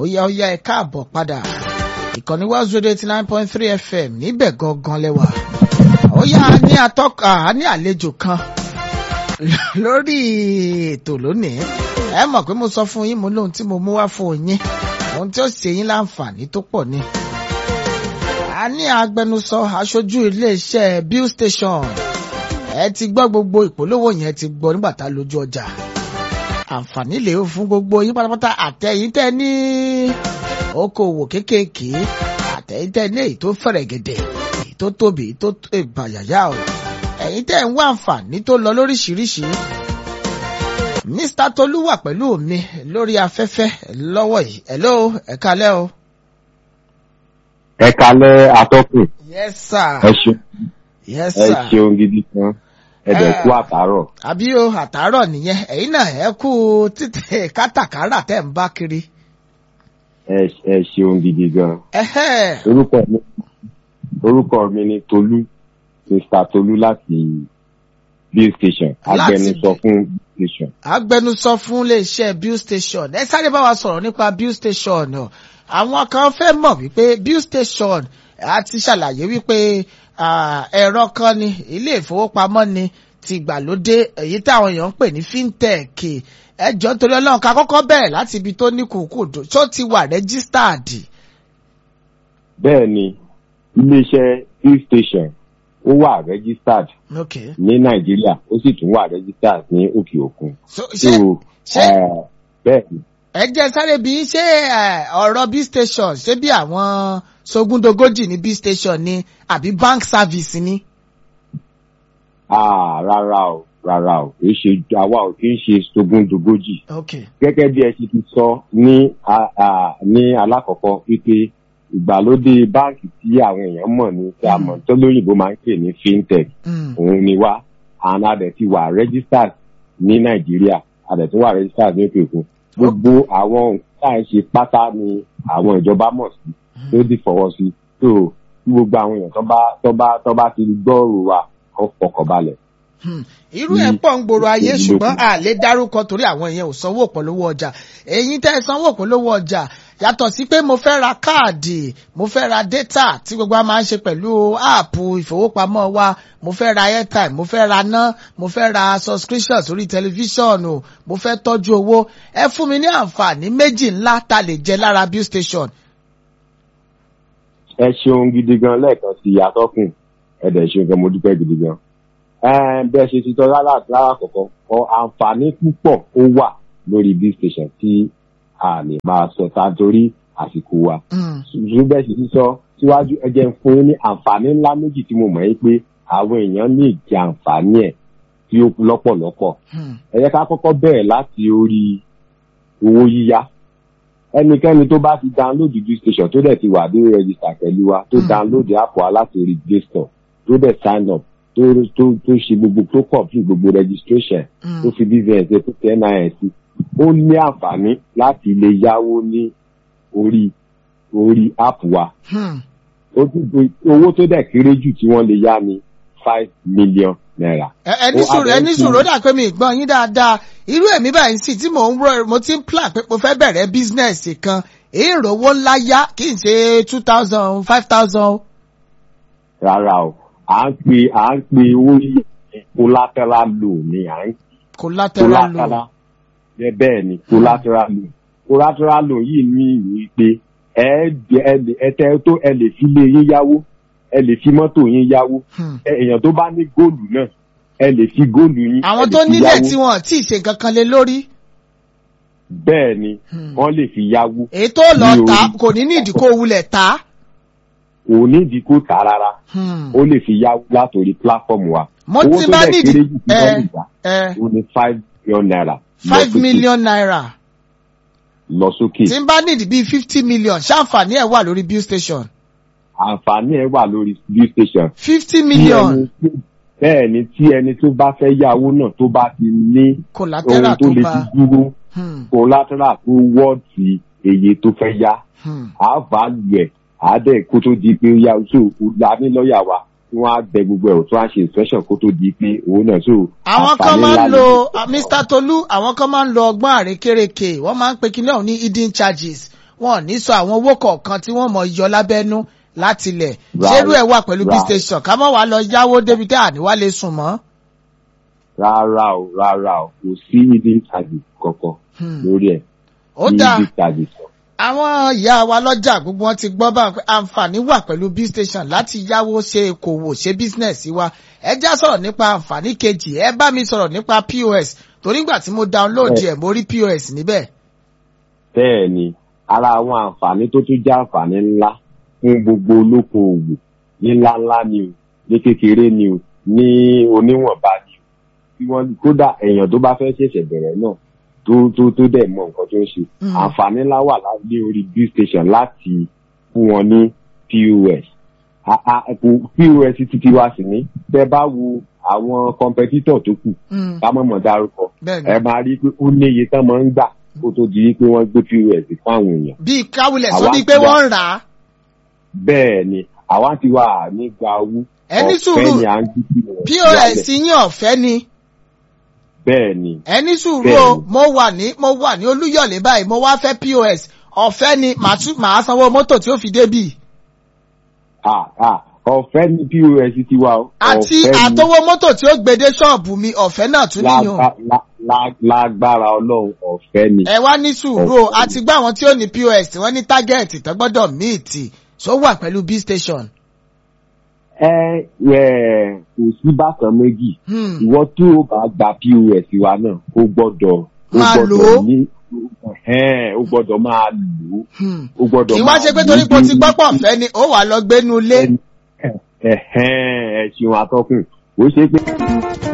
yá ó yá ẹ káàbọ̀ padà ìkànnì West Radio eighty nine point three FM níbẹ̀ gangan lẹ́wà ó yá a ní atọ́ka a ní àlejò kan lórí ètò lónìí ẹ mọ̀ pé mo sọ fún yín mo lóhun tí mo mú wá fún yín ohun tí ó ṣe yín láǹfààní tó pọ̀ ni. a ní agbẹnusọ aṣojú iléeṣẹ́ bill station ẹ ti gbọ́ gbogbo ìpolówó yẹn ti gbọ́ nígbà tá a lójú ọjà àǹfààní lè fún gbogbo yín pátápátá àtẹ̀yìn tẹ́ ní okòwò kéékèèké àtẹ̀yìn tẹ́ ní èyí tó fẹ̀rẹ̀ gẹ̀dẹ̀ èyí tó tóbi èyí tó gbàyàyà o ẹ̀yin tẹ́ ń wá àǹfààní tó lọ lóríṣiríṣi. Mr. Tolú wà pẹ̀lú mi lórí afẹ́fẹ́ lọ́wọ́ yìí. Hello, ẹ kálẹ́ o. ẹ kálẹ́ atọ́kùn Yes sir. ẹ ṣeun Yes ẹ sir. ṣeun gidi kan ẹ dẹ̀ kú àtàárọ̀ Àbí o àtàárọ̀ nìyẹn, ẹ̀yin náà ẹ kú títẹ̀ kátàkárà tẹ̀ ń bá kiri. ẹ ẹ ṣeun gidi gan Ẹhẹ́. orúkọ mi orúkọ mi ni Tolú Mr. Tolú láti bill station Láti agbẹnusọ bí- fún bill station agbẹnusọ fún iléeṣẹ́ bill station ẹ sáré bá wa sọ̀rọ̀ nípa bill station o àwọn kan fẹ́ mọ̀ wípé bill station a ti ṣàlàyé wípé ah, ẹ̀rọ kan ni ilé ìfowópamọ́ ni ti ìgbàlódé èyí táwọn èèyàn ń pè ní fintech ẹ jọ nítorí Ọlọ́run ká kọ́kọ́ bẹ̀rẹ̀ láti ibi tó ní kùkùdù tó ti wà registered. bẹ́ẹ̀ ni iléeṣẹ́ bill station ó wà registered okay ní Nàìjíríà ó sì tún wà registered ní òkè òkun so so ṣé ṣé eh, bẹ́ẹ̀ ni ẹ jẹ́ sáré bí ṣé ẹ, ọ̀rọ̀ b station ṣé bí àwọn sógúndogójì ní b station ni àbí bank service ni. Ah, rárá o rárá o kì í ṣe àwa ò kì í ṣe sógúndogójì okay gẹ́gẹ́ bí ẹ ṣe ti sọ ní a- a- ní alákọ̀ọ́kọ́ wípé ìgbàlódé báǹkì tí àwọn èèyàn mọ̀ ní tí a mọ̀ tó lóyìnbó máa ń pè ní fintech Mm. òun ni wá and a dẹ̀ ti wà registered ní nàìjíríà a dẹ̀ tún wà registered ní òkè òkun gbogbo àwọn nǹkan tá à ń ṣe pátá ni àwọn ìjọba mọ̀ sí tó ti fọwọ́ sí tó tí gbogbo àwọn èèyàn tó bá tó bá tó bá ti gbọ́rò wa kó fọkàn balẹ̀. Hmm. irú ẹ̀ pọ̀ ń gbòòrò ayé Ìlú ṣùgbọ́n lókun. a lè dárúkọ torí àwọn èèyàn ò sanwó òpòlówó ọjà èyí tẹ́ ẹ sanwó òpòlówó ọjà yàtọ̀ sí pé mo fẹ́ ra káàdì mo fẹ́ ra data tí gbogbo wa máa ń ṣe pẹ̀lú áàpù ìfowópamọ́ wa mo fẹ́ ra airtime mo fẹ́ ra ná mo fẹ́ ra subscription sórí tẹlifíṣọ̀nù mo fẹ́ tọ́jú owó ẹ fún mi ní àǹfààní méjì ńlá tá a lè jẹ lára bill station. ẹ ṣeun gidi gan lẹ́ẹ̀kan sí atọ́kùn ẹ dẹ̀ ṣeun gan mo dúpẹ́ gidi gan. Ẹn, bẹ́ẹ̀ ṣe ti tọ́ lára lára kọ̀ọ̀kan ọ àǹfààní púpọ̀ ó wà lórí bill station tí a lè máa sọ ta torí àsìkò wa. Hmm. ṣùgbọ́n bẹ́ẹ̀ ṣe ti sọ síwájú ẹ jẹ́ n fún yín ní àǹfààní ńlá méjì tí mo mọ̀ yín pé àwọn èèyàn ní ìjẹ àǹfààní ẹ̀ tí ó lọ́pọ̀lọpọ̀. Hmm. ẹ jẹ́ ká kọ́kọ́ bẹ̀rẹ̀ láti orí owó yíyá ẹnikẹ́ni tó bá ti download bill station tó dẹ̀ ti wà ní register pẹ̀lú wa tó Mm. download app wa láti orí play store tó dẹ̀ sign up tó tó tó ṣe gbogbo tó complete gbogbo registration Hmm. tó fi bvn ṣe tó tẹ nin sí ó ní àǹfààní láti lè yáwó ní orí orí app wa Hmm. ó tún gbé- owó tó dẹ̀ kéré jù tí wọ́n lè yá ni five million naira. ẹ ẹ ní Ó sùúrù ẹ ní abẹ́ sùúrù ó sí- dà pé mi gbọ́n yín dáadáa irú èmi báyìí sì tí mò ń rọ mo ti ń plan pé mo fẹ́ bẹ̀rẹ̀ bísínẹ́sì kan èrò owó ńlá yá kì í ṣe two thousand five thousand. rárá o à ń pe à ń pe owó yìí collateral loan ni à ń collateral loan. collateral bẹ́ẹ̀ bẹ́ẹ̀ ni collateral loan collateral loan yìí ní ìwé pé ẹ ẹ lè- ẹ tẹ tó ẹ lè fi lé yín yáwó ẹ lè fi mọ́tò yín yáwó Hmm. ẹ- èèyàn tó bá ní góòlù náà ẹ lè fi góòlù yín àwọn ẹ lè tó fi nílẹ̀ yáwó. tí wọ́n tí ì ṣe nǹkan kan lé lórí bẹ́ẹ̀ ni Hmm. wọ́n lè fi yáwó èyí tó lọ Ní tà orí. kò ní ní ìdíkò wulẹ̀ tà. kò nídìí kó tà rárá Hmm. ó lè fi yáwó látòrí platform wa mo owó ti tó bá dẹ̀ nídìí kéré jù tí wọ́n lè gbà ẹ ó ní five million naira lọ five sókè. million naira lọ sókè tí n bá nídìí bíi fifty million ṣáǹfààní ẹ̀ wà lórí bill station àǹfààní ẹ̀ wà lórí bill station. fifty Tí million ẹni tí- bẹ́ẹ̀ ni tí ẹni tó bá fẹ́ yá owó náà tó bá ti ní collateral ohun tó tó lè bá. fi dúró Hmm. collateral tó wọ́ọ̀tì èyí tó fẹ́ yá Hmm. á value ẹ̀ á dẹ̀ kó tó di pé ó yá so la ní lọ́ọ̀yà wa tí wọ́n á bẹ gbogbo ẹ̀ tó á ṣe inspection kó tó di pé owó náà so àwọn kan àǹfààní máa ńlá ń ni. lo ah, Mr. Tolu àwọn kan máa ń lo ọgbọ́n àrékérekè wọ́n máa ń pe kinní ọ̀hún ní hidden charges wọn ò ní sọ àwọn owó kọ̀ọ̀kan tí wọ́n mọ̀ yọ lábẹ́nú láti ilẹ̀ Right. ṣerú ẹ̀ wà pẹ̀lú b Right. station ká mọ̀ wá lọ yáwó débi tẹ́ àníwá lè sùn mọ́. rárá o rárá o kò sí hidden charges kankan Hmm. lórí ẹ̀ ó ní dáa hidden charges kan. àwọn ìyá wa lọ́jà gbogbo wọn ti gbọ́ bá pé àǹfààní wà pẹ̀lú b station láti yáwó ṣe okòwò ṣe business wa ẹ já sọ̀rọ̀ nípa àǹfààní kejì ẹ bá mi sọ̀rọ̀ nípa pos torí ìgbà tí mo download ẹ̀ mo rí pos níbẹ̀. bẹ́ẹ̀ ni ara àwọn àǹfààní tó tún jẹ́ àǹfààní ńlá fún gbogbo olókoòwò ní ńláńlá ni o ní kékeré ni o ní oníwọ̀nba ni o tí wọ́n kódà èèyàn tó bá fẹ́ ṣẹ̀ṣẹ̀ bẹ̀rẹ̀ náà tó tó tó dẹ̀ mọ nǹkan tó ń ṣe Mm. àǹfààní ńlá wà lá- ní orí bill station láti fún wọn ní pos A- a- kò- pos títí wá sí ní tẹ́ bá wo àwọn competitor tó kù Hmm. ká mọ̀ mọ̀ dárúkọ bẹ́ẹ̀ni ẹ máa rí i pé ó níye tán máa ń gbà kó tó di pé wọ́n gbé pos fún àwọn èèyàn. bíi káwulẹ̀ sọ Àwa bíi ti pé wà. wọ́n ń rà á. bẹ́ẹ̀ ni àwa ti wà nígbà owó Ẹ ní sùúrù. ọ̀fẹ́ ni à ń gbé pos pos wálẹ̀. yín ọ̀fẹ́ ni bẹ́ẹ̀ ni ẹ ní sùúrù Bẹ́ẹ̀ni. o mo wà ní mo wà ní olúyọ̀lé báyìí mo wá fẹ́ pos ọ̀fẹ́ ni màá tún màá sanwó mọ́tò tí ó fi débì Ah, ah, ọ̀fẹ́ ni pos ti wà o. àti Ọ̀fẹ́ ni àtọwọ́ mọ́tò tí ó gbèdé ṣọ́ọ̀bù mi ọ̀fẹ́ náà tún níyàn. lágbá- lá- lá- lágbára ọlọ́run ọ̀fẹ́ ni. ẹ wá ní sùúrù o àti gbá àwọn tí ó ní pos tí wọ́n ní tágẹ́ẹ̀tì tó gbọ́dọ̀ míìtì tó wà pẹ̀lú b station. ẹ ẹ kò sí bákan méjì Hmm. ìwọ tí o bá gba pos wa náà ó gbọ́dọ̀ ó Máa lò ó. gbọ́dọ̀ ní ẹ̀hẹ́n, ó gbọ́dọ̀ máa lò ó Hmm. ó gbọ́dọ̀ kì í wá máa ṣe pé lò ó torí pé o ti bí- gbọ́ pọ̀ fẹ́ ni ó wà lọ gbénu ilé. ẹ̀hẹ́n, ẹ ṣeun atọ́kùn ó ṣe pé